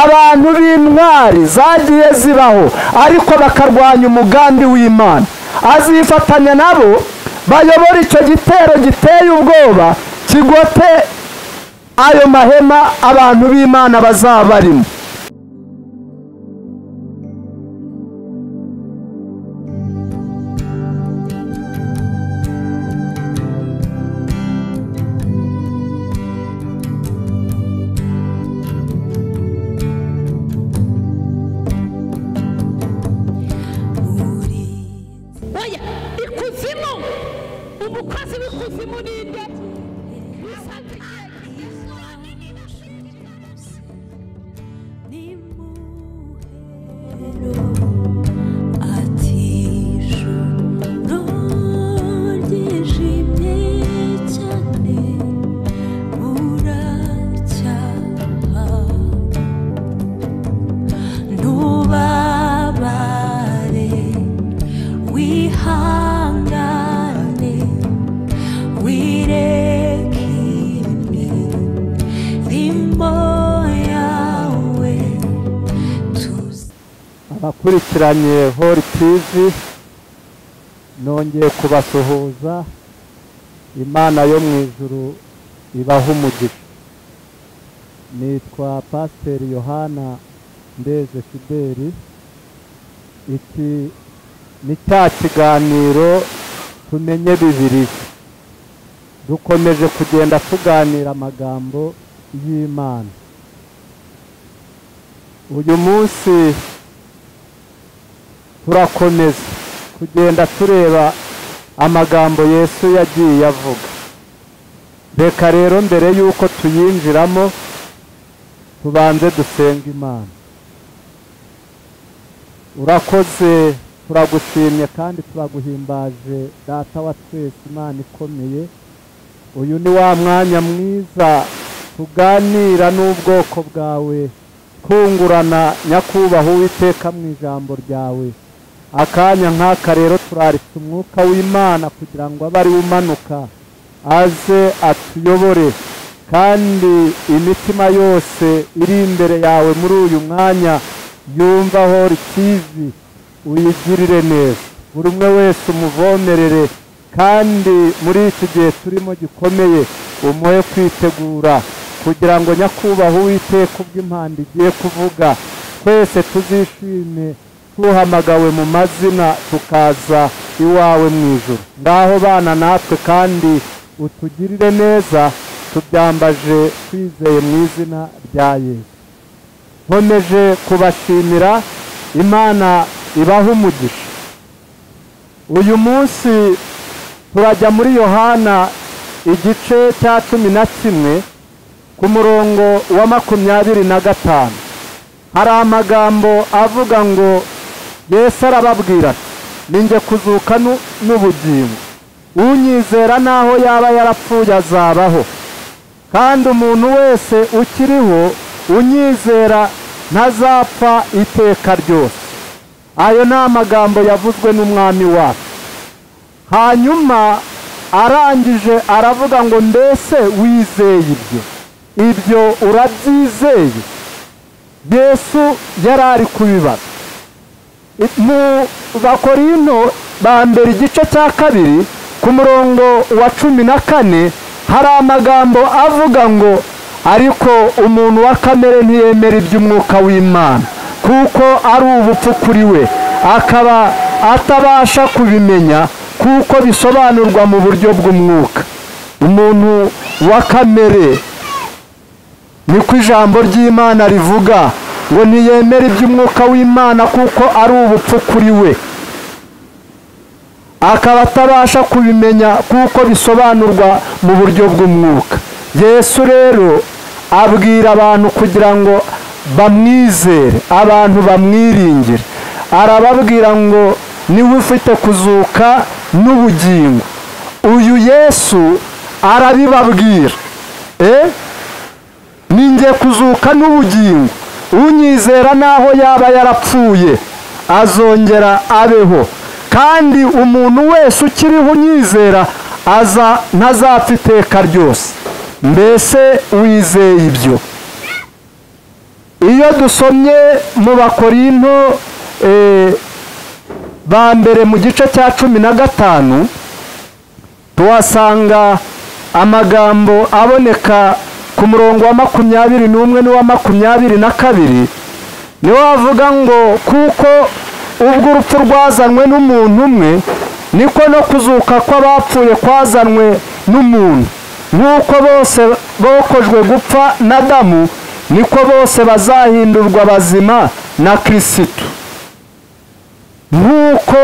abantu b'intwari zagiye zibaho ariko bakarwanya umugambi w'imana azifatanya nabo bayobora icyo gitero giteye ubwoba kigote ayo mahema abantu b'imana bazaba barimo oya ikuzimu umukozi w'ikuzimu ni nde ntubabare wihangane wirekime rimbo yawe tuzi abakurikiranye hori tivi nongeye kubasuhuza imana yo mu ijuru ibaha umugisha nitwa pasiteri yohana ndeze fideli iki ni cya kiganiro tumenye bibiliya dukomeje kugenda tuganira amagambo y'imana uyu munsi turakomeza kugenda tureba amagambo yesu yagiye avuga reka rero mbere y'uko tuyinjiramo tubanze dusenga imana urakoze turagushimye kandi turaguhimbaje data wa twese imana ikomeye uyu ni wa mwanya mwiza tuganira n'ubwoko bwawe twungurana nyakubahwa uwiteka mu ijambo ryawe akanya nk'aka rero turaritse umwuka w'imana kugira ngo abe ari umanuka aze atuyobore kandi imitima yose iri imbere yawe muri uyu mwanya yumva hori tivi uyigirire neza buri umwe wese umuvomerere kandi muri iki gihe turimo gikomeye umuhe kwitegura kugira ngo nyakubahwa uwiteka ubw'impanda igiye kuvuga twese tuzishime tuhamagawe mu mazina tukaza iwawe mu ijoro ngaho bana natwe kandi utugirire neza tubyambaje twizeye mu izina rya yesu nkomeje kubashimira imana ibaha umugisha uyu munsi turajya muri yohana igice cya cumi na kimwe ku murongo wa makumyabiri na gatanu hari amagambo avuga ngo yesu arababwira ati ninjye kuzuka nu- n'ubugingo unyizera n'aho yaba yarapfuye azabaho kandi umuntu wese ukiriho unyizera ntazapfa iteka ryose ayo ni amagambo yavuzwe n'umwami wacu hanyuma arangije aravuga ngo mbese wizeye ibyo ibyo urabyizeye yesu yari ari kubibaza I- mu bakorinto ba mbere igice cya kabiri ku murongo wa cumi na kane hari amagambo avuga ngo ariko umuntu wa kamere ntiyemera iby'umwuka w'imana kuko ari ubupfu kuri we akaba atabasha kubimenya kuko bisobanurwa mu buryo bw'umwuka umuntu wa kamere niko ijambo ry'imana rivuga ngo ntiyemere iby'umwuka w'imana kuko ari ubupfu kuri we akaba atabasha kubimenya kuko bisobanurwa mu buryo bw'umwuka yesu rero abwira abantu kugira ngo bamwizere abantu bamwiringire arababwira ngo niwe ufite kuzuka n'ubugingo uyu yesu arabibabwira eh? ninjye kuzuka n'ubugingo unyizera n'aho yaba yarapfuye azongera abeho kandi umuntu wese ukiriho unyizera aza ntazapfa iteka ryose mbese wizeye ibyo iyo dusomye mu bakorinto eh, ba mbere mu gice cya cumi na gatanu tuhasanga amagambo aboneka ku murongo wa makumyabiri n'umwe n'uwa makumyabiri na kabiri niwo wavuga ngo kuko ubwo urupfu rwazanywe n'umuntu umwe niko no kuzuka kw'abapfuye kwazanywe n'umuntu nk'uko bose bokojwe gupfa na damu niko bose bazahindurwa bazima na kirisitu nk'uko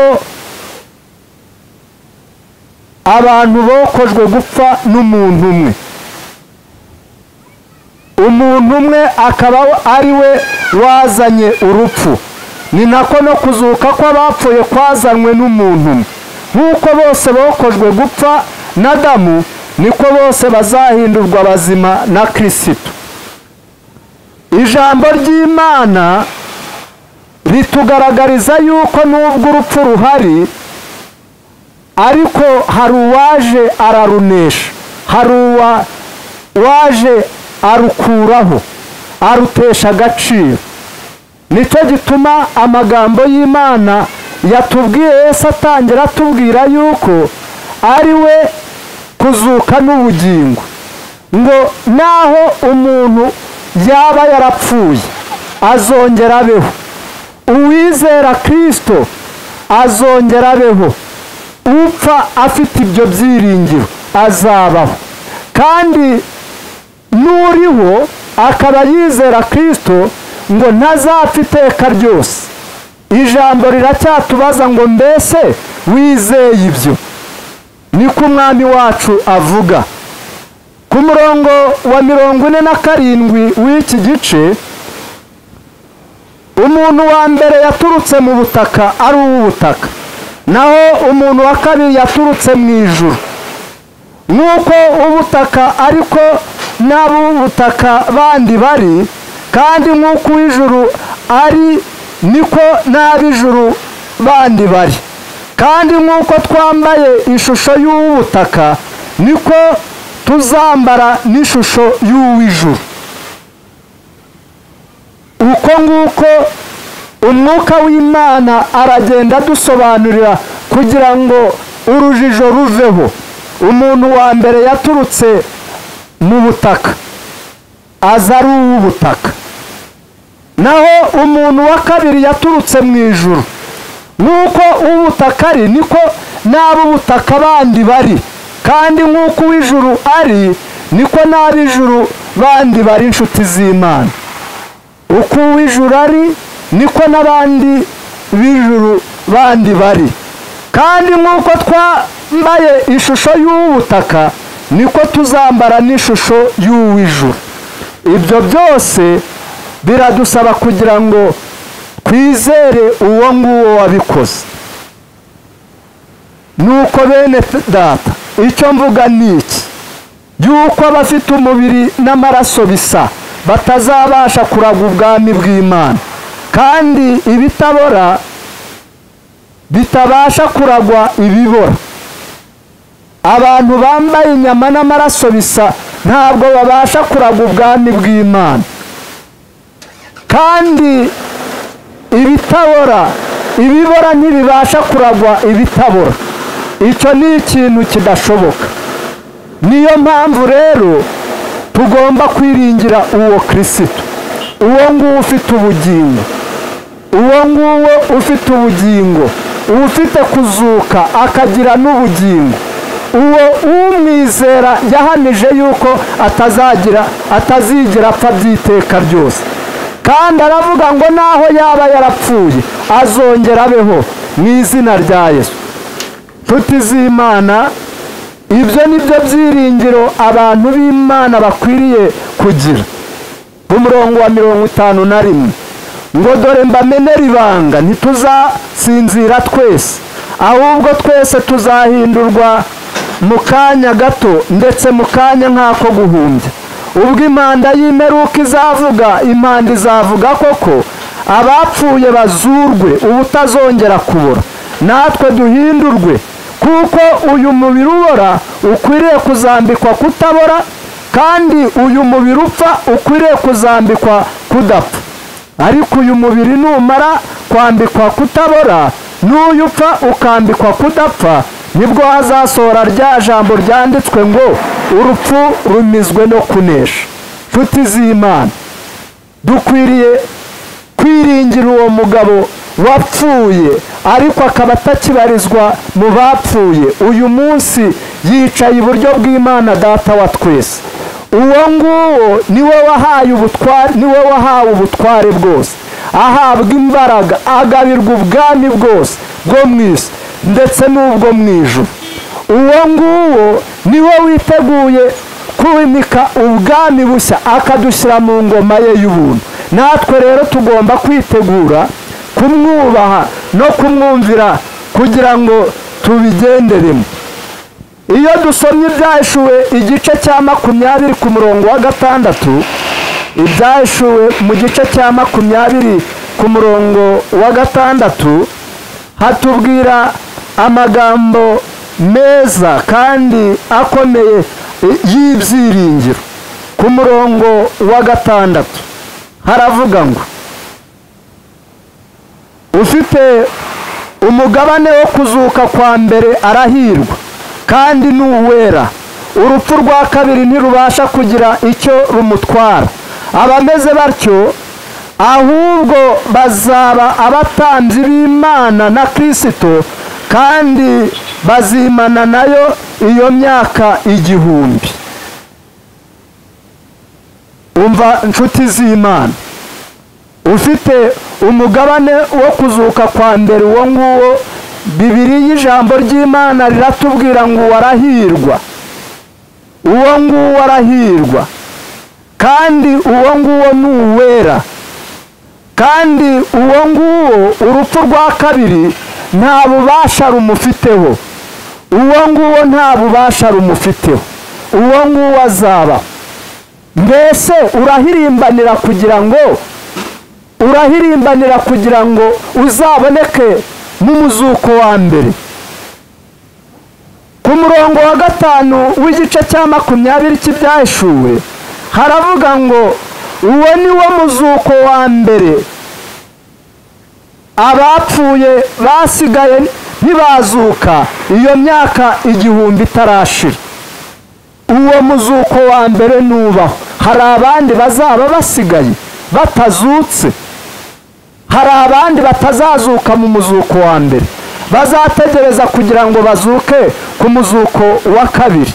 abantu bokojwe gupfa n'umuntu umwe umuntu umwe akaba ari we wazanye urupfu ni nako no kuzuka kw'abapfuye kwazanywe n'umuntu umwe nk'uko bose bokojwe gupfa na damu niko bose bazahindurwa bazima na kirisitu ijambo ry'imana ritugaragariza yuko n'ubwo urupfu ruhari ariko hari uwaje ararunesha hari uwaje arukuraho arutesha agaciro nicyo gituma amagambo y'imana yatubwiye yesu atangira atubwira yuko ari we kuzuka n'ubugingo ngo naho umuntu yaba yarapfuye azongera abeho uwizera kirisito azongera abeho upfa afite ibyo byiringiro azabaho kandi n'uriho akaba yizera kirisito ngo ntazapfa iteka ryose ijambo riracyatubaza ngo mbese wizeye ibyo niko umwami wacu avuga ku murongo wa mirongo ine na karindwi w'iki gice umuntu wa mbere yaturutse mu butaka ari uw'ubutaka naho umuntu wa kabiri yaturutse mu ijuru nk'uko ubutaka ariko n'ab'ubutaka bandi bari kandi nk'uko uw'ijuru ari niko n'ab'ijuru bandi bari kandi nk'uko twambaye ishusho y'uw'ubutaka niko tuzambara n'ishusho y'uw'ijuru uko nguko umwuka w'imana aragenda adusobanurira kugira ngo urujijo ruveho umuntu wa mbere yaturutse mu butaka aza ari uw'ubutaka naho umuntu wa kabiri yaturutse mu ijuru nk'uko uw'ubutaka ari niko n'ab'ubutaka bandi bari kandi nk'uko uw'ijuru ari niko n'ab'ijuru bandi bari inshuti z'imana uko uw'ijuru ari niko n'abandi b'ijuru bandi bari kandi nk'uko twambaye ishusho y'ubutaka niko tuzambara n'ishusho y'uw'ijuru ibyo byose biradusaba kugira ngo twizere uwo nguwo wabikoze nuko bene data icyo mvuga ni iki yuko abafite umubiri n'amaraso bisa batazabasha kuraga ubwami bw'imana kandi ibitabora bitabasha kuragwa ibibora abantu bambaye inyama n'amaraso bisa ntabwo babasha kuragwa ubwami bw'imana kandi ibitabora ibibora ntibibasha kuragwa ibitabora icyo ni ikintu kidashoboka niyo mpamvu rero tugomba kwiringira uwo kirisito uwo nguwo ufite ubugingo uwo nguwo ufite ubugingo uba ufite kuzuka akagira n'ubugingo uwo umwizera yahamije yuko atazagira atazigira apfa by'iteka ryose kandi aravuga ngo naho yaba yarapfuye azongera abeho mu izina rya yesu nshuti z'imana ibyo ni byo byiringiro abantu b'imana bakwiriye kugira ku murongo wa mirongo itanu na rimwe ngo dore mbamenera ibanga ntituzasinzira twese ahubwo twese tuzahindurwa mu kanya gato ndetse mu kanya nk'ako guhumbya ubwo impanda y'imperuka izavuga impanda izavuga koko abapfuye bazurwe ubutazongera kubora natwe duhindurwe kuko uyu mubiri ubora ukwiriye kuzambikwa kutabora kandi uyu mubiri upfa ukwiriye kuzambikwa kudapfa ariko uyu mubiri numara kwambikwa kutabora n'uyu upfa ukambikwa kudapfa nibwo hazasohora rya jambo ryanditswe ngo urupfu rumizwe no kunesha nshuti z'imana dukwiriye kwiringira uwo mugabo wapfuye ariko akaba atakibarizwa mu bapfuye uyu munsi yicaye iburyo bw'imana data wa twese uwo nguwo niwe wahaye ubutware niwe wahawe ubutware bwose ahabwa imbaraga agabirwa ubwami bwose bwo mu isi ndetse n'ubwo mu ijuru uwo nguwo niwe witeguye kubimika ubwami bushya akadushyira mu ngoma ye y'ubuntu natwe rero tugomba kwitegura kumwubaha no kumwumvira kugira ngo tubigenderemo iyo dusomye ibyahishuwe igice cya makumyabiri ku murongo wa gatandatu ibyahishuwe mu gice cya makumyabiri ku murongo wa gatandatu hatubwira amagambo meza kandi akomeye i- y'ibyiringiro ku murongo wa gatandatu haravuga ngo ufite umugabane wo kuzuka kwa mbere arahirwa kandi ni uwera urupfu rwa kabiri ntirubasha kugira icyo rumutwara abameze batyo ahubwo bazaba abatambyi b'imana na kirisito kandi bazimana nayo iyo myaka igihumbi umva inshuti z'imana ufite umugabane wo kuzuka kwa mbere uwo nguwo bibiri y'ijambo ry'imana riratubwira ngo warahirwa uwo nguwo arahirwa kandi uwo nguwo ni uwera kandi uwo nguwo urupfu rwa kabiri nta bubasha rumufiteho uwo nguwo nta bubasha rumufiteho uwo nguwo azaba mbese urahirimbanira kugira ngo urahirimbanira kugira ngo uzaboneke n'umuzuko wa mbere ku murongo wa gatanu w'igice cya makumyabiri cy'ibyahishuwe haravuga ngo uwo ni wo muzuko wa mbere abapfuye basigaye ntibazuka iyo myaka igihumbi itarashira uwo muzuko wa mbere nubaho hari abandi bazaba basigaye batazutse hari abandi batazazuka mu muzuko wa mbere bazategereza kugira ngo bazuke ku muzuko wa kabiri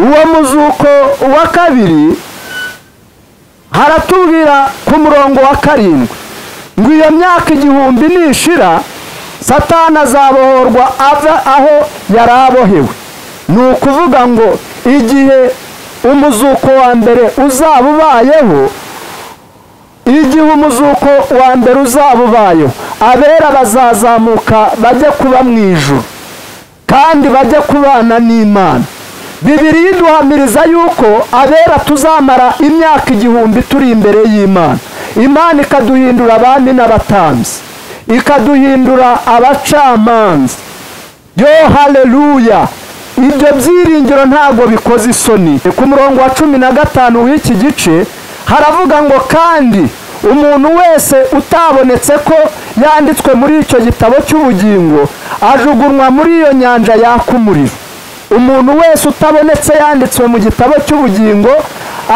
uwo muzuko wa kabiri haratubwira ku murongo wa karindwi ngo iyo myaka igihumbi nishira satani azabohorwa ava aho yari abohewe ni ukuvuga ngo igihe umuzuko wa mbere uzaba ubayeho igihe umuzuko wa mbere uzaba ubayeho abera bazazamuka bajye kuba mu ijuru kandi bajye kubana n'imana bibiri iduhamiriza yuko abera tuzamara imyaka igihumbi turi imbere y'imana imana ikaduhindura abami n'abatambyi ikaduhindura abacamanza yo haleluya ibyo byiringiro ntabwo bikoze isoni ku murongo wa cumi na gatanu w'iki gice haravuga ngo kandi umuntu wese utabonetse ko yanditswe muri icyo gitabo cy'ubugingo ajugunywa muri iyo nyanja yaka umuriro umuntu wese utabonetse yanditswe mu gitabo cy'ubugingo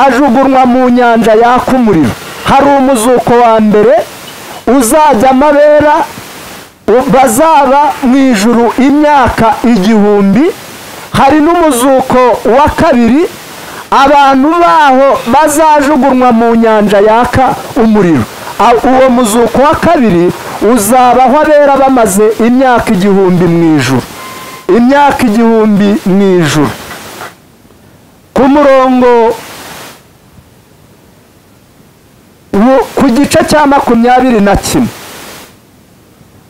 ajugunywa mu nyanja yaka umuriro hari umuzuko wa mbere uzajya amabera bazaba mu ijuru imyaka igihumbi hari n'umuzuko wa kabiri abantu baho bazajugunywa mu nyanja yaka umuriro A- uwo muzuko wa kabiri uzabaho abera bamaze imyaka igihumbi mu ijuru imyaka igihumbi mu ijuru ku murongo wo- ku gice cya makumyabiri na kimwe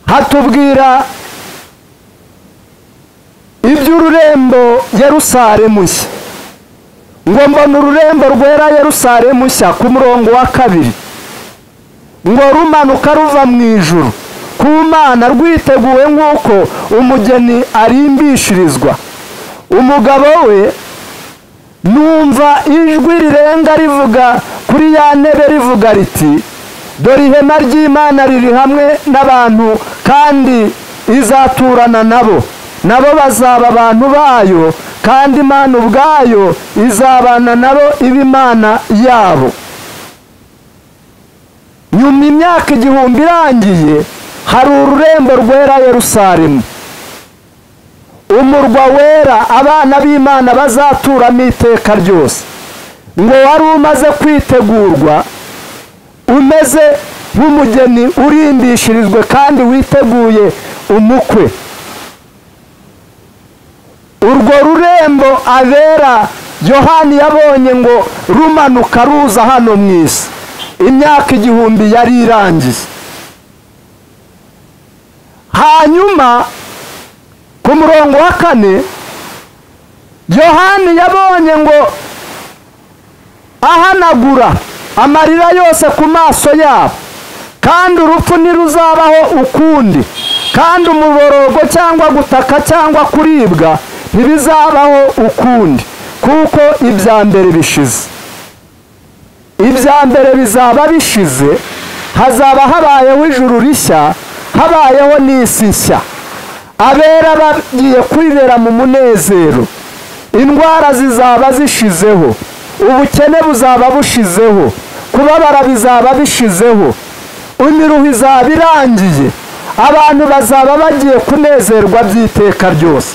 hatubwira iby'ururembo Yerusalemu nshya ngo mbona ururembo rwera Yerusalemu nshya ku murongo wa kabiri ngo rumanuka ruva mu ijuru ku mana rwiteguwe nk'uko umugeni arimbishirizwa umugabo we numva ijwi rirenga rivuga kuri ya ntebe rivuga riti dore ihema ry'imana riri hamwe n'abantu kandi izaturana nabo nabo bazaba abantu bayo kandi imana ubwayo izabana nabo iba imana yabo nyuma imyaka igihumbi irangiye hari ururembo rwera Yerusalemu umurwa wera abana b'imana bazaturamo iteka ryose ngo wari umaze kwitegurwa umeze nk'umugeni urimbishirijwe kandi witeguye umukwe urwo rurembo abera yohani yabonye ngo rumanuka ruza hano mu isi imyaka igihumbi yari irangiye hanyuma ku murongo wa kane yohani yabonye ngo ahanagura amarira yose ku maso yabo kandi urupfu ntiruzabaho ukundi kandi umuborogo cyangwa gutaka cyangwa kuribwa ntibizabaho ukundi kuko ibya mbere bishize ibya mbere bizaba bishize hazaba habayeho ijuru rishya habayeho n'isi nshya abera bagiye kwibera mu munezero indwara zizaba zishizeho ubukene buzaba bushizeho kubabara bizaba bishizeho imiruho izaba irangiye abantu bazaba bagiye kunezerwa by'iteka ryose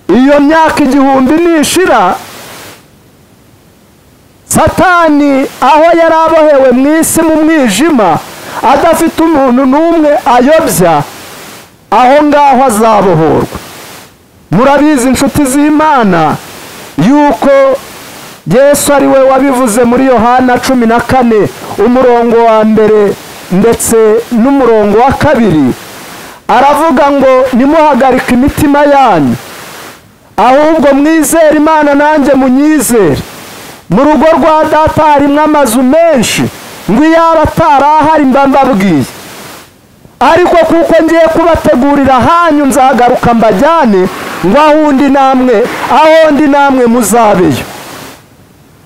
iyo myaka igihumbi nishira satani aho yari abohewe mu isi mu mwijima adafite umuntu n'umwe ayobya aho ngaho azabohorwa murabizi inshuti z'imana yuko yesu ari we wabivuze muri yohana cumi na kane umurongo wa mbere ndetse n'umurongo wa kabiri aravuga ngo nimuhagarike imitima yanyu ahubwo mwizere imana nanjye munyizere mu rugo rwa data harimo amazu menshi ngo iyaba atari ahari mba mbabwiye ariko kuko ngiye kubategurira hanyu nzagaruka mbajyane ngo aho undi namwe aho undi namwe muzabeyo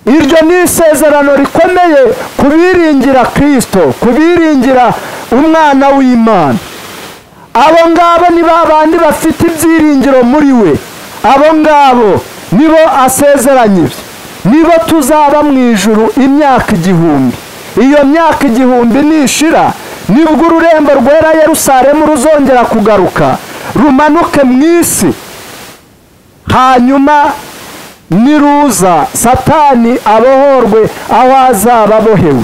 iryo ni isezerano rikomeye ku biringira kirisito ku biringira umwana w'imana abo ngabo ni ba bandi bafite ibyiringiro muri we abo ngabo nibo asezeranye ibyo nibo tuzaba mu ijuru imyaka igihumbi iyo myaka igihumbi nishira nibwo ururembo rwera Yerusalemu ruzongera kugaruka rumanuke mu isi hanyuma niruza satani abohorwe aho azaba abohewe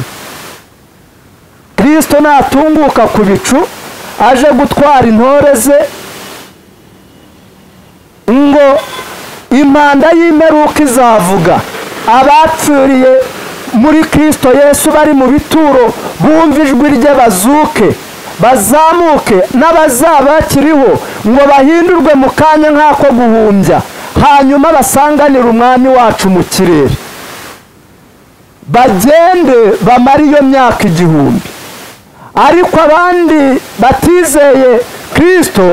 kirisito natunguka ku bicu aje gutwara intore ze ngo impanda y'imperuka izavuga abapfiriye muri kirisito yesu bari mu bituro bumva ijwi rye bazuke bazamuke n'abazaba bakiriho ngo bahindurwe mu kanya nk'ako guhumbya hanyuma basanganire umwami wacu mu kirere bagende bamara iyo myaka igihumbi ariko abandi batizeye kirisito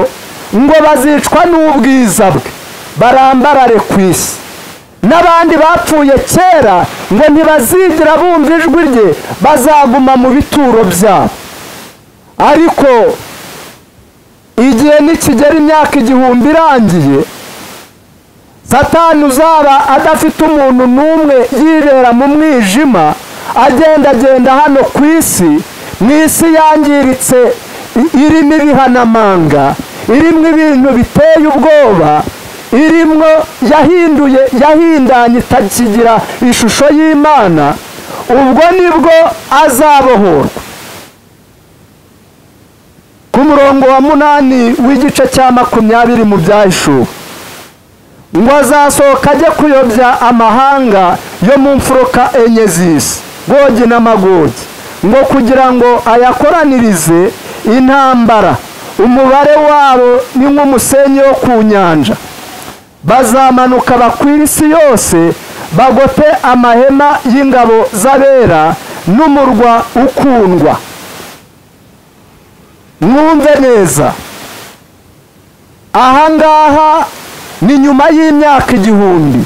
ngo bazicwa n'ubwiza bwe barambarare ku isi n'abandi bapfuye kera ngo ntibazigira bumva ijwi rye bazaguma mu bituro byabo ariko igihe nikigera imyaka igihumbi irangiye satani uzaba adafite umuntu n'umwe yibera mu mwijima agendagenda hano ku isi mu isi yangiritse irimo ibihanamanga irimo ibintu biteye ubwoba irimo yahinduye yahindanye itakigira ishusho y'imana ubwo nibwo azabohorwa ku murongo wa munani w'igice cya makumyabiri mu byahishuwe ngo azasohoka ajye kuyobya amahanga yo mu mfuruka enye z'isi gogi n'amagogi ngo kugira ngo ayakoranirize intambara umubare wabo ni nk'umusenyi wo ku nyanja bazamanuka bakwira isi yose bagote amahema y'ingabo z'abera n'umurwa ukundwa mwumve neza ahangaha ni nyuma y'imyaka igihumbi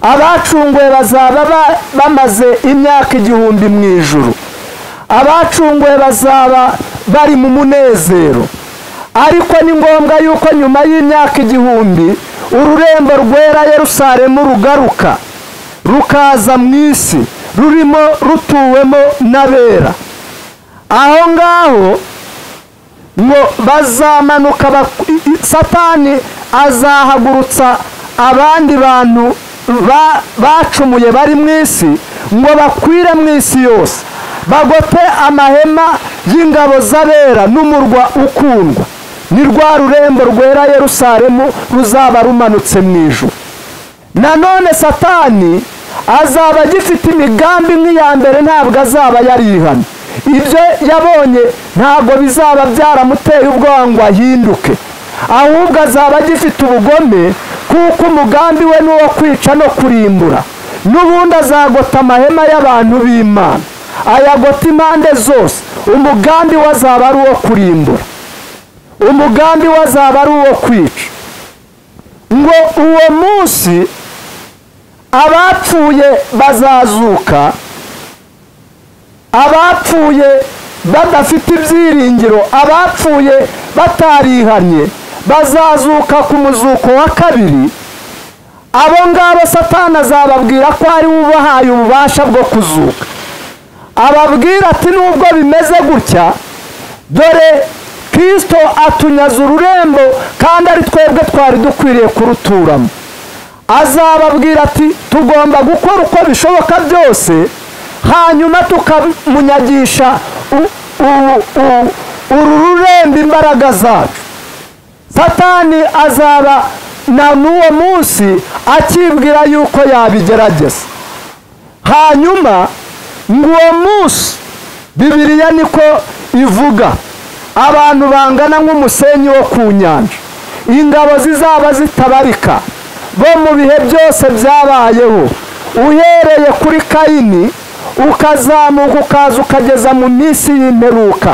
abacunguwe bazaba ba- bamaze imyaka igihumbi mu ijuru abacunguwe bazaba bari mu munezero ariko ni ngombwa yuko nyuma y'imyaka igihumbi ururembo rwera Yerusalemu rugaruka rukaza mu isi rurimo rutuwemo n'abera aho ngaho ngo bazamanuka bak- i- i- satani azahagurutsa abandi bantu ba- bacumuye bari mu isi ngo bakwire mu isi yose bagote amahema y'ingabo z'abera n'umurwa ukundwa ni rwa rurembo rwera yerusalemu ruzaba rumanutse mu ijuru nanone satani azaba agifite imigambi nk'iya mbere ntabwo azaba yarihana ibyo yabonye ntabwo bizaba byaramuteye ubwoba ngo ahinduke ahubwo azaba agifite ubugome kuko umugambi we ni uwo kwica no kurimbura n'ubundi azagota amahema y'abantu b'imana ayagota impande zose umugambi we azaba ari uwo kurimbura umugambi we azaba ari uwo kwica ngo uwo munsi abapfuye bazazuka abapfuye badafite ibyiringiro abapfuye batarihanye bazazuka ku muzuko wa kabiri abo ngabo satani azababwira ko ari we ubahaye ububasha bwo kuzuka ababwira ati nubwo bimeze gutya dore kirisito atunyaza ururembo kandi ari twebwe twari dukwiriye kuruturamo azababwira ati tugomba gukora uko bishoboka byose hanyuma tukamunyagisha u- u- u- uru rurembo imbaraga zacu satani azaba na n'uwo munsi akibwira yuko yabigerageza hanyuma ngo uwo munsi bibiliya niko ivuga abantu bangana nk'umusenyi wo ku nyanja ingabo zizaba zitabarika bo mu bihe byose byabayeho uhereye kuri kayini ukazamuka ukaza ukageza mu minsi y'imperuka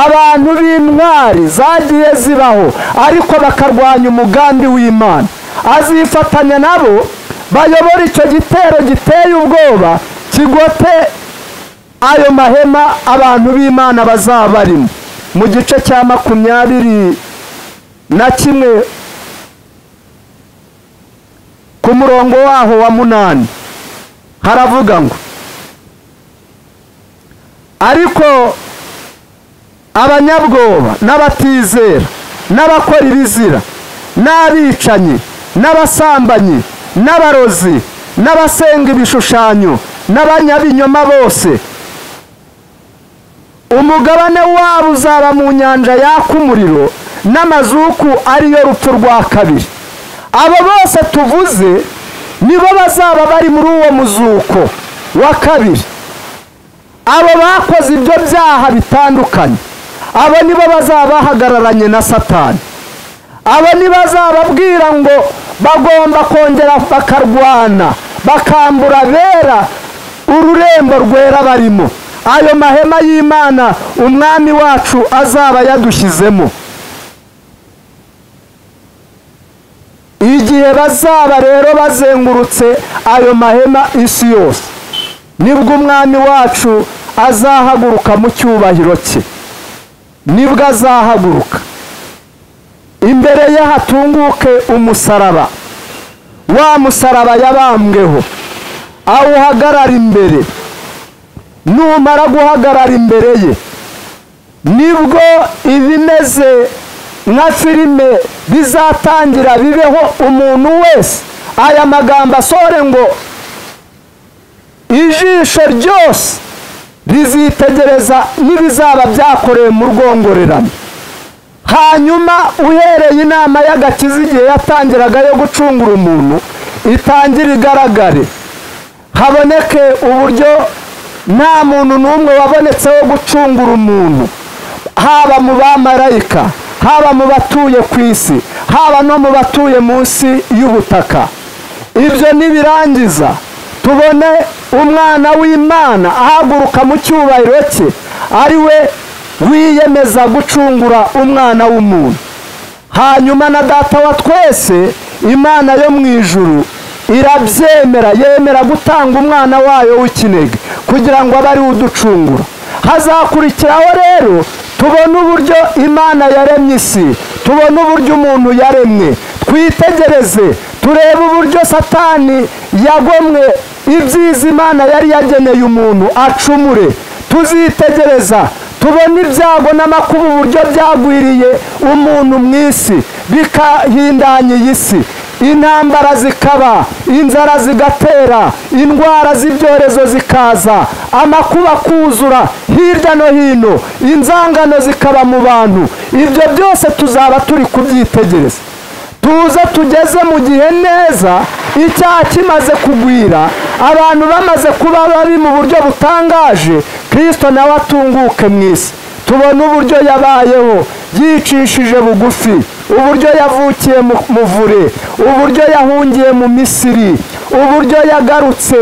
abantu b'intwari zagiye zibaho ariko bakarwanya umugambi w'imana azifatanya nabo bayobora icyo gitero giteye ubwoba kigote ayo mahema abantu b'imana bazaba barimo mu gice cya makumyabiri na kimwe ku murongo waho wa munani haravuga ngo ariko abanyabwoba n'abatizera n'abakora ibizira n'abicanyi n'abasambanyi n'abarozi n'abasenga ibishushanyo n'abanyabinyoma bose umugabane wabo uzaba mu nyanja yaka umuriro n'amazuku ariyo rupfu rwa kabiri abo bose tuvuze nibo bazaba bari muri uwo muzuko wa kabiri abo bakoze ibyo byaha bitandukanye abo nibo bazaba bahagararanye na satani abo ntibazababwira ngo bagomba kongera bakarwana bakambura bera ururembo rwera barimo ayo mahema y'imana umwami wacu azaba yadushyizemo igihe bazaba rero bazengurutse ayo mahema isi yose nibwo umwami wacu azahaguruka mu cyubahiro cye nibwo azahaguruka imbere ye hatunguke umusaraba wa musaraba yabambweho awuhagarara imbere numara guhagarara imbere ye nibwo ibimeze nka filime bizatangira bibeho umuntu wese aya magambo asore ngo ijisho ryose rizitegereza n'ibizaba byakorewe mu rwongorerano hanyuma uhereye inama y'agakiza igihe yatangiraga yo gucungura umuntu itangire igaragare haboneke uburyo nta muntu n'umwe wabonetse wo gucungura umuntu haba mu bamarayika haba mu batuye ku isi haba no mu batuye munsi y'ubutaka ibyo nibirangiza tubone umwana w'imana ahaguruka mu cyubahiro cye ari we wiyemeza gucungura umwana w'umuntu hanyuma na data wa twese imana yo mu ijuru irabyemera yemera gutanga umwana wayo w'ikinege kugira ngo abe ari we uducungura hazakurikiraho rero tubone uburyo imana yaremye isi tubone uburyo umuntu yaremwe twitegereze turebe uburyo satani yagomwe ibyiza imana yari yageneye umuntu acumure tuzitegereza tubone ibyago n'amakuba uburyo byagwiriye umuntu mu isi bikahindanya iyi si intambara zikaba inzara zigatera indwara z'ibyorezo zikaza amakuba akuzura hirya no hino inzangano zikaba mu bantu ibyo byose tuzaba turi kubyitegereza tuze tugeze mu gihe neza icyaha kimaze kugwira abantu bamaze kuba babi mu buryo butangaje kirisito nawe atunguke mu isi tubona uburyo yabayeho yicishije bugufi uburyo yavukiye mu muvure uburyo yahungiye mu misiri uburyo yagarutse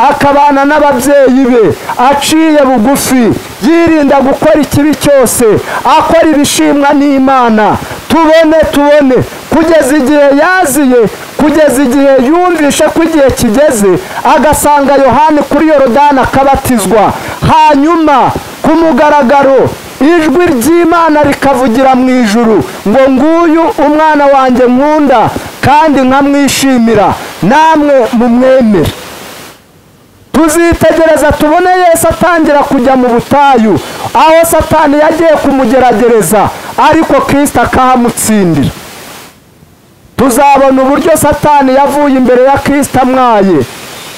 akabana n'ababyeyi be aciye bugufi yirinda gukora ikibi cyose akora ibishimwa n'imana tubone tubone kugeza igihe yaziye kugeza igihe yumvishe ko igihe kigeze agasanga yohani kuri yorodani akabatizwa hanyuma ku mugaragaro ijwi ry'imana rikavugira mu ijuru ngo nguyu umwana wanjye nkunda kandi nkamwishimira namwe mumwemere tuzitegereza tubone yesu atangira kujya mu butayu aho satani yagiye kumugeragereza ariko kirisita akahamutsindira tuzabona uburyo satani yavuye imbere ya kirisita amwaye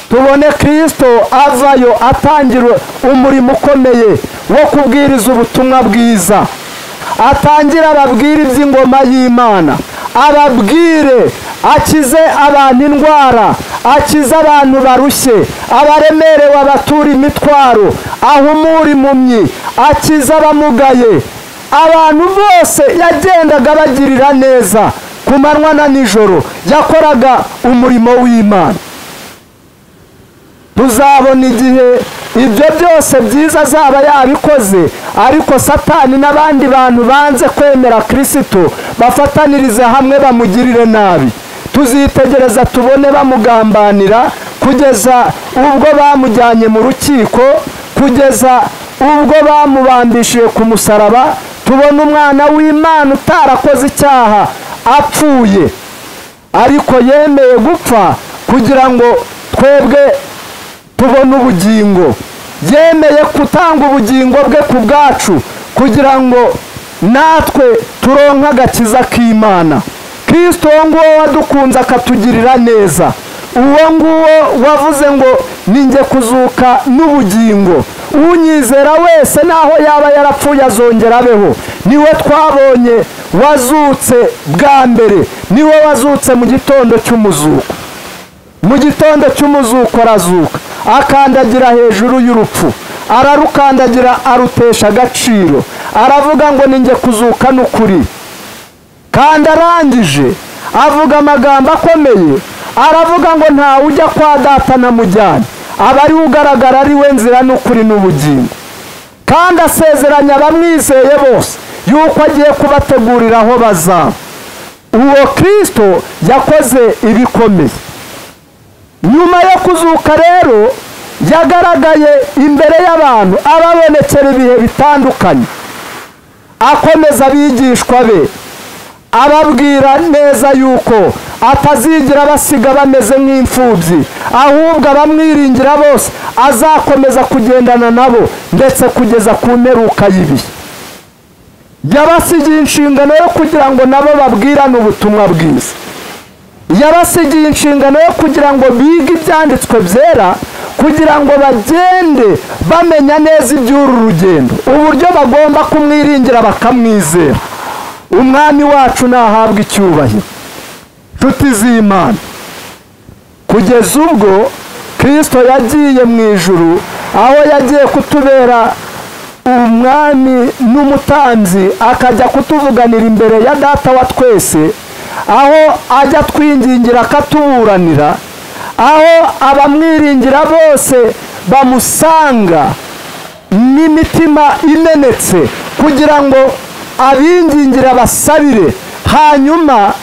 tubone kirisito avayo atangira umurimo ukomeye wo kubwiriza ubutumwa bwiza atangira ababwire iby'ingoma y'imana ababwire akize abantu indwara akize abantu barushye abaremerewe abatura imitwaro ahumura impumyi akize abamugaye abantu bose yagendaga bagirira neza ku manywa na nijoro yakoraga umurimo w'imana tuzabona igihe ibyo byose byiza azaba yabikoze ariko satani n'abandi bantu banze kwemera kirisito bafatanirize hamwe bamugirire nabi tuzitegereza tubone bamugambanira kugeza ubwo bamujyanye mu rukiko kugeza ubwo bamubambishije ku musaraba tubona umwana w'imana utarakoze icyaha apfuye ariko yemeye gupfa kugira ngo twebwe tubona ubugingo yemeye gutanga ubugingo bwe ku bwacu kugira ngo natwe turonke agakiza k'imana kirisito uwo nguwo wadukunze akatugirira neza uwo nguwo wavuze ngo ninjye kuzuka n'ubugingo unyizera wese naho yaba yarapfuye azongera abeho niwe twabonye wazutse bwa mbere niwe wazutse mu gitondo cy'umuzuko mu gitondo cy'umuzuko arazuka akandagira hejuru y'urupfu ararukandagira arutesha agaciro aravuga ngo ninjye kuzuka n'ukuri kandi arangije avuga amagambo akomeye aravuga ngo ntawe ujya kwa data namujyane aba ariwe ugaragara ariwe nzira n'ukuri n'ubugingo kandi asezeranya abamwizeye bose yuko agiye kubategurira aho bazaba uwo kirisito yakoze ibikomeye nyuma yo kuzuka rero yagaragaye imbere y'abantu ababonekera ibihe bitandukanye akomeza abigishwa be ababwira neza yuko atazigira abasiga bameze nk'imfubyi ahubwo abamwiringira bose azakomeza kugendana nabo ndetse kugeza ku mperuka y'ibihe yabasigiye inshingano yo kugira ngo nabo babwirane ubutumwa bwiza yabasigiye inshingano yo kugira ngo bige ibyanditswe byera kugira ngo bagende bamenya neza iby'uru rugendo uburyo bagomba kumwiringira bakamwizera umwami wacu nahabwa icyubahiro inshuti z'imana kugeza ubwo kirisito yagiye mu ijuru aho yagiye kutubera umwami n'umutanzi akajya kutuvuganira imbere ya data wa twese aho ajya twingingira akatuburanira aho abamwiringira bose bamusanga n'imitima imenetse kugira ngo abingingira basabire hanyuma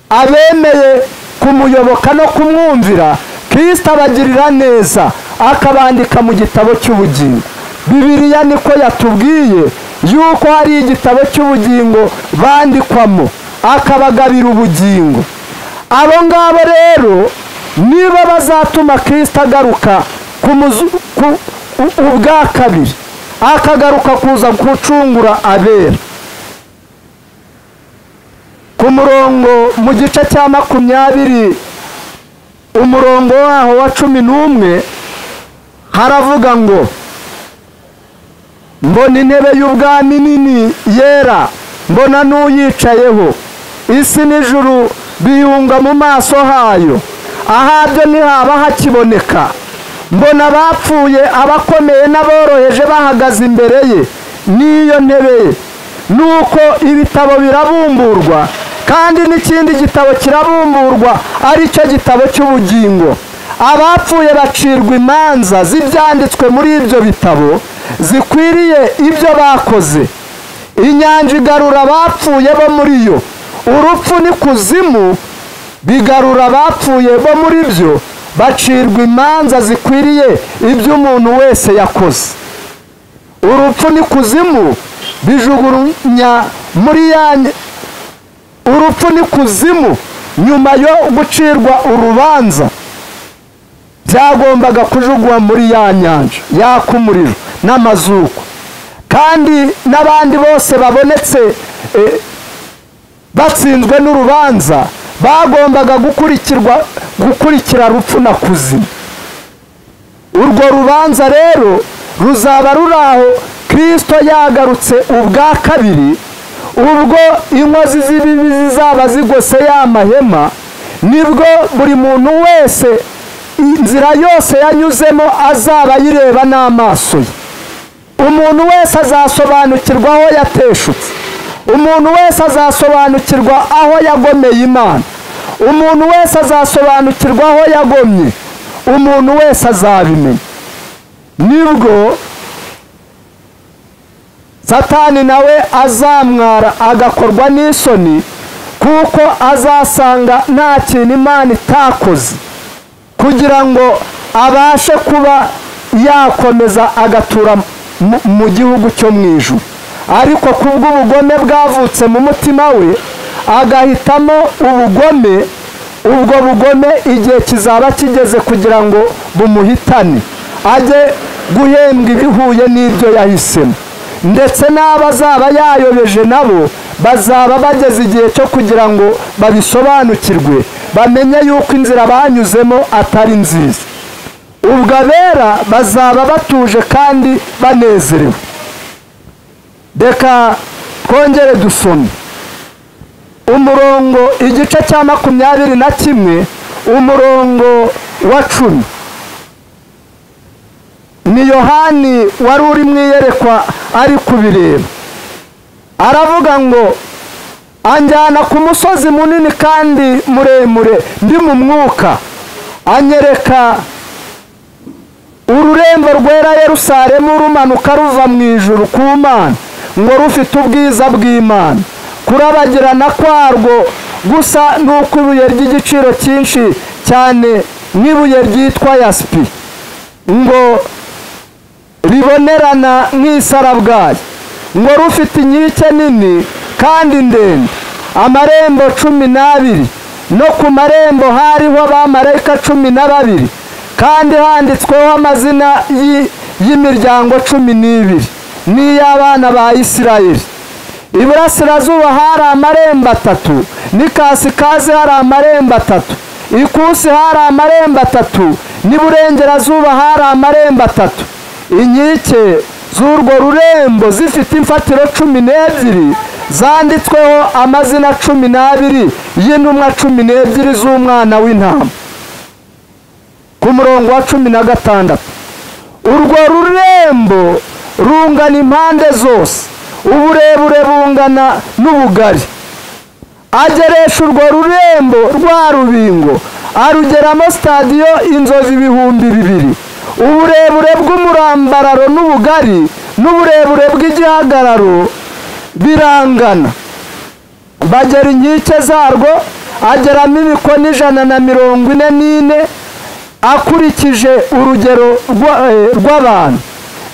abemeye kumuyoboka no kumwumvira kirisita abagirira neza akabandika mu gitabo cy'ubugingo bibiriya niko yatubwiye yuko hari igitabo cy'ubugingo bandikwamo akabagabira ubugingo abo ngabo rero nibo bazatuma kirisita agaruka ku muzu- ku- u- ubwa kabiri akagaruka kuza gucungura abera ku murongo mu gice cya makumyabiri umurongo waho wa cumi n'umwe haravuga ngo mbona intebe y'ubwami nini yera mbona n'uyicayeho isi n'ijuru biyunga mu maso hayo ahabyo ntihaba hakiboneka mbona abapfuye abakomeye n'aboroheje bahagaze imbere ye n'iyo ntebe ye nuko ibitabo birabumburwa kandi n'ikindi gitabo kirabumburwa ari cyo gitabo cy'ubugingo abapfuye bacirwa imanza z'ibyanditswe muri ibyo bitabo zikwiriye ibyo bakoze inyanja igarura abapfuye bo muri yo urupfu n'ikuzimu bigarura abapfuye bo muri byo bacirwa imanza zikwiriye ibyo umuntu wese yakoze urupfu n'ikuzimu bijugurunya muri ya ny- urupfu n'ikuzimu nyuma yo gucirwa urubanza byagombaga kujugwa muri ya nyanja yaka umuriro n'amazuku kandi n'abandi bose babonetse eh, batsinzwe n'urubanza bagombaga gukurikirwa gukurikira rupfu na kuzima urwo rubanza rero ruzaba ruri aho kirisito yagarutse ubwa kabiri ubwo inkozi z'ibibi zizaba zigose ya mahema nibwo buri muntu wese inzira yose yanyuzemo azaba ayireba n'amaso ye umuntu wese azasobanukirwa aho yateshutse umuntu wese azasobanukirwa aho yagomeye imana umuntu wese azasobanukirwa aho yagomye umuntu wese azabimenya nibwo satani nawe azamwara agakorwa n'isoni kuko azasanga nta kintu imana itakoze kugira ngo abashe kuba yakomeza agatura mu- mu gihugu cyo mu ijuru ariko kubw'ubugome bwavutse mu mutima we agahitamo ubugome ubwo bugome igihe kizaba kigeze kugira ngo bumuhitane ajye guhembwa ibihuye n'ibyo yahisemo ndetse n'abo azaba yayobeje nabo bazaba bageze igihe cyo kugira ngo babisobanukirwe bamenye yuko inzira banyuzemo atari nziza ubwo abera bazaba batuje kandi banezerewe reka twongere dusome umurongo igice cya makumyabiri na kimwe umurongo wa cumi ni yohani wari uri mu iyerekwa ari kubireba aravuga ngo anjyana ku musozi munini kandi muremure ndi mu mwuka anyereka ururembo rwera Yerusalemu rumanuka ruva mu ijuru ku mana ngo rufite ubwiza bw'imana kurabagirana kwarwo gusa n'uko ibuye ry'igiciro cyinshi cyane nk'ibuye ryitwa yasipi ngo ribonerana nk'isarabwayi ngo rufite inkike nini kandi ndende amarembo cumi n'abiri no ku marembo hariho abamarayika cumi na babiri kandi handitsweho amazina y'i- y'imiryango cumi n'ibiri n'iy'abana ba isirayeli iburasirazuba hari amarembo atatu n'ikasikazi hari amarembo atatu ikusi hari amarembo atatu n'iburengerazuba hari amarembo atatu inkike z'urwo rurembo zifite imfatiro cumi n'ebyiri zanditsweho amazina cumi n'abiri y'intumwa cumi n'ebyiri z'umwana w'intama ku murongo wa cumi na gatandatu urwo rurembo rungana impande zose uburebure bungana n'ubugari ageresha urwo rurembo rwa rubingo arugeramo sitadiyo inzozi ibihumbi bibiri uburebure bw'umurambararo n'ubugari n'uburebure bw'igihagararo birangana bagera inkike zarwo ageramo imikono ijana na mirongo ine n'ine akurikije urugero rwa- eh, rw'abantu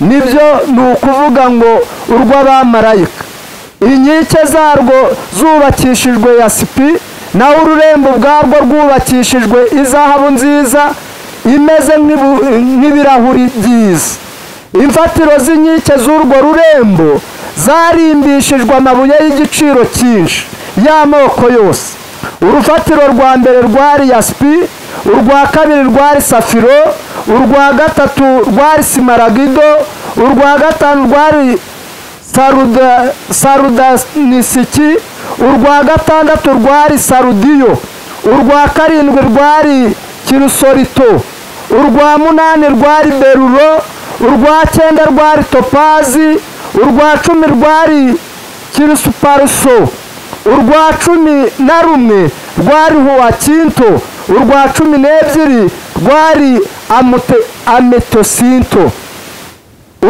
nibyo ni ukuvuga ngo urw'abamarayika inkike zarwo zubakishijwe yasipi naho ururembo ubwarwo rwubakishijwe izahabu nziza imeze nk'ibu- nk'ibirahuri byiza imfatiro z'inkike z'urwo rurembo zarimbishijwe amabuye y'igiciro cyinshi y'amoko yose urufatiro rwa mbere rwari yasipi urwa kabiri rwari safiro urwa gatatu rwari simaragido urwa gatanu rwari saruda sarudanisiki urwa gatandatu rwari sarudiyo urwa karindwi rwari kirusorito urwa munani rwari beruro urwa cyenda rwari topazi urwa cumi rwari kirusuparuso urwa cumi na rumwe rwari huwakinto urwa cumi n'ebyiri rwari amute- ametosinto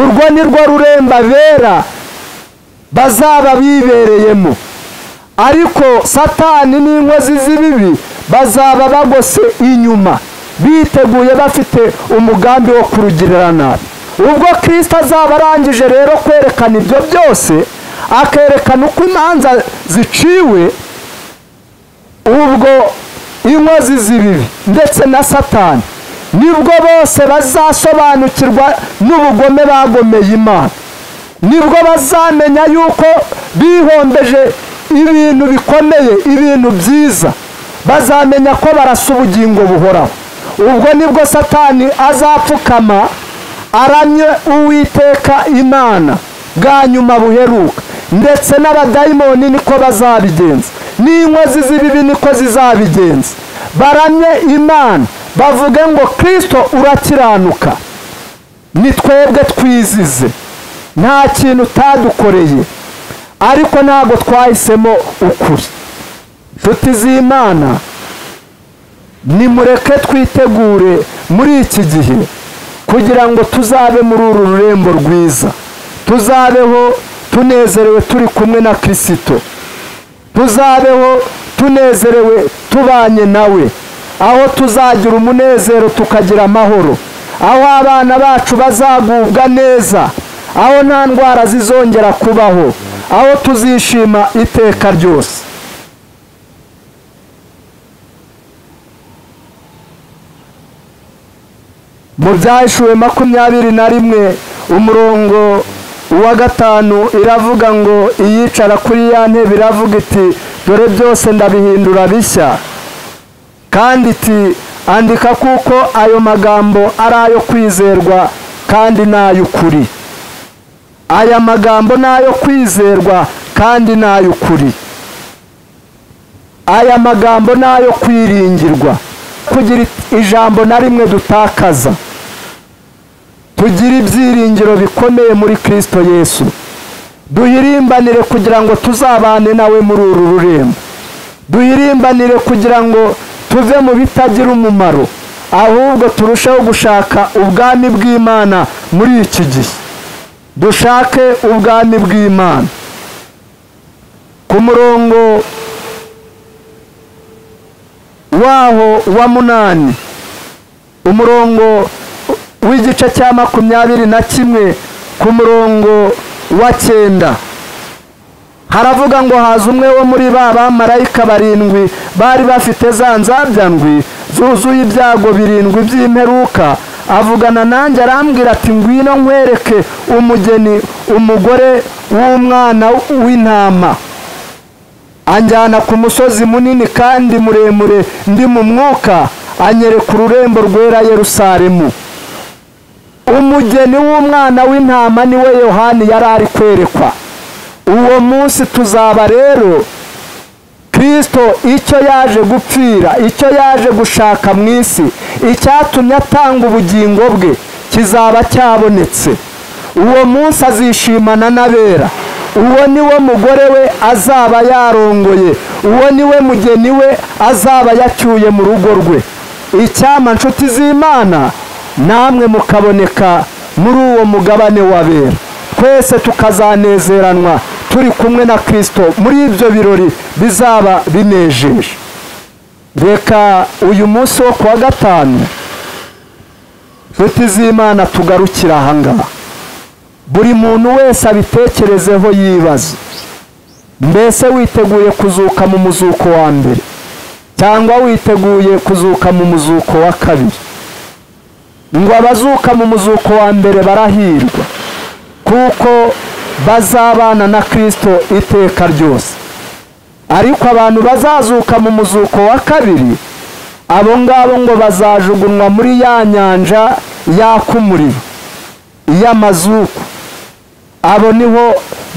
urwo ni rwo ruremba bera bazaba bibereyemo ariko satani n'inkozi z'ibibi bazaba bagose inyuma biteguye bafite umugambi wo kurugirira nabi ubwo kirisita azaba arangije rero kwerekana ibyo byose akerekana uko imanza ziciwe ubwo inkozi z'ibibi ndetse na satani nibwo bose bazasobanukirwa n'ubugome bagomeye imana nibwo bazamenya yuko bihombeje ibintu bikomeye ibintu byiza bazamenya ko barasa ubugingo buhoraho ubwo nibwo satani azapfukama aramye uwiteka imana bwa nyuma buheruka ndetse n'abadayimoni niko bazabigenza n'inkozi z'ibibi niko zizabigenza baramye imana bavuge ngo kirisito urakiranuka ni twebwe twizize nta kintu utadukoreye ariko ntabwo twahisemo ukuri nshuti z'imana nimureke twitegure muri iki gihe kugira ngo tuzabe muri uru rurembo rwiza tuzabeho tunezerewe turi kumwe na kirisito tuzabeho tunezerewe tubanye nawe aho tuzagira umunezero tukagira amahoro aho abana bacu bazagubwa neza aho nta ndwara zizongera kubaho aho tuzishima iteka ryose mu byahishuwe makumyabiri na rimwe umurongo uwa gatanu iravuga ngo iyicara kuri ya ntebe iravuga iti dore byose ndabihindura bishya kandi iti andika kuko ayo magambo ari ayo kwizerwa kandi ni ay'ukuri aya magambo ni ayo kwizerwa kandi ni ay'ukuri aya magambo ni ayo kwiringirwa kugira ijambo na rimwe dutakaza tugire ibyiringiro bikomeye muri kirisito yesu duhirimbanire kugira ngo tuzabane nawe muri uru rurembo duhirimbanire kugira ngo tuve mu bitagira umumaro ahubwo turusheho gushaka ubwami bw'imana muri iki gihe dushake ubwami bw'imana ku murongo waho wa munani umurongo w'igice cya makumyabiri na kimwe ku murongo wa cyenda haravuga ngo haza umwe wo muri ba bamarayika barindwi bari bafite za nzabya ndwi zuzuye ibyago birindwi by'imperuka avugana nanjye arambwira ati ngwino nkwereke umugeni umugore w'umwana w'intama anjyana ku musozi munini kandi muremure ndi mu mwuka anyereka ururembo rwera yerusalemu umugeni w'umwana w'intama ni we yohani yari ari kwerekwa uwo munsi tuzaba rero kirisito icyo yaje gupfira icyo yaje gushaka mu isi icyatumye atanga ubugingo bwe kizaba cyabonetse uwo munsi azishimana n'abera uwo ni we mugore we azaba yarongoye uwo ni we mugeni we azaba yacyuye mu rugo rwe icyama nshuti z'imana namwe mukaboneka muri uwo mugabane w'abera twese tukazanezeranwa turi kumwe na kirisito muri ibyo birori bizaba binejeje reka uyu munsi wo kuwa gatanu inshuti z'imana tugarukira ahangaha buri muntu wese abitekerezeho yibaza mbese witeguye kuzuka mu muzuko wa mbere cyangwa witeguye kuzuka mu muzuko wa kabiri ngo abazuka mu muzuko wa mbere barahirwa kuko bazabana na kirisito iteka ryose ariko abantu bazazuka mu muzuko wa kabiri abo ngabo ngo bazajugunwa muri ya nyanja yaka umuriro iy'amazuku abo niho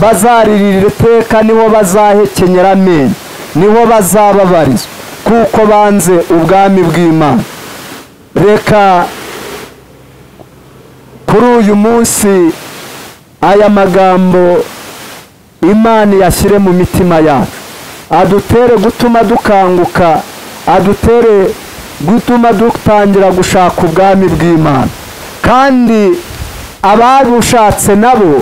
bazaririra iteka niho bazahekenyera amenyo niho bazababarizwa kuko banze ubwami bw'imana reka kuri uyu munsi aya magambo imana iyashyire mu mitima yacu adutere gutuma dukanguka adutere gutuma dutangira gushaka ubwami bw'imana kandi ababushatse nabo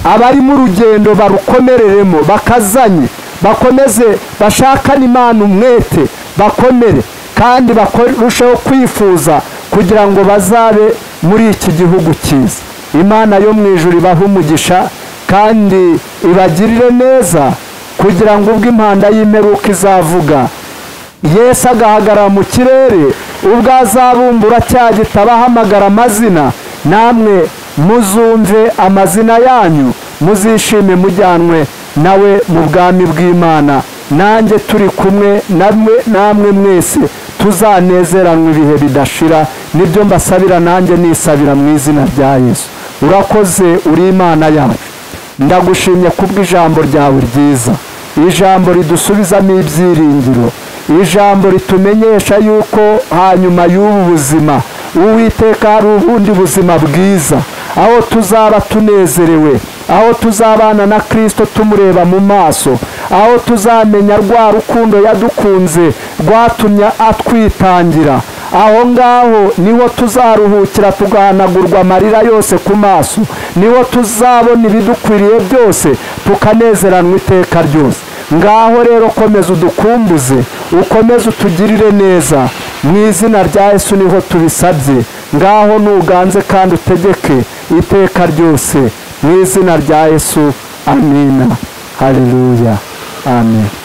abari mu rugendo barukomereremo bakazanye bakomeze bashakane imana umwete bakomere kandi barusheho kwifuza kugira ngo bazabe muri iki gihugu cyiza imana yo mu ijoro ibahe umugisha kandi ibagirire neza kugira ngo ubwo impanda y'imperuka izavuga yesu agahagarara mu kirere ubwo azabumbura cya giti abahamagara amazina namwe muzumve amazina yanyu muzishime mujyanwe nawe mu bwami bw'imana nanjye turi kumwe namwe mwese tuzanezeranwe ibihe bidashira nibyo mbasabira nanjye nisabira mu izina rya yesu urakoze uri imana yacu ndagushimye kubwo ijambo ryawe ryiza ijambo ridusubizamo ibyiringiro ijambo ritumenyesha yuko hanyuma y'ubu buzima uwiteka hari ubundi buzima bwiza aho tuzaba tunezerewe aho tuzabana na kirisito tumureba mu maso aho tuzamenya rwa rukundo yadukunze rwatumye atwitangira aho ngaho niho tuzaruhukira tugahanagurwa amarira yose ku maso niho tuzabona ibidukwiriye byose tukanezeranwa iteka ryose ngaho rero komeza udukumbuze ukomeze utugirire neza mu izina rya yesu niho tubisabye ngaho nuganze kandi utegeke iteka ryose mu izina rya yesu amina haleluya amen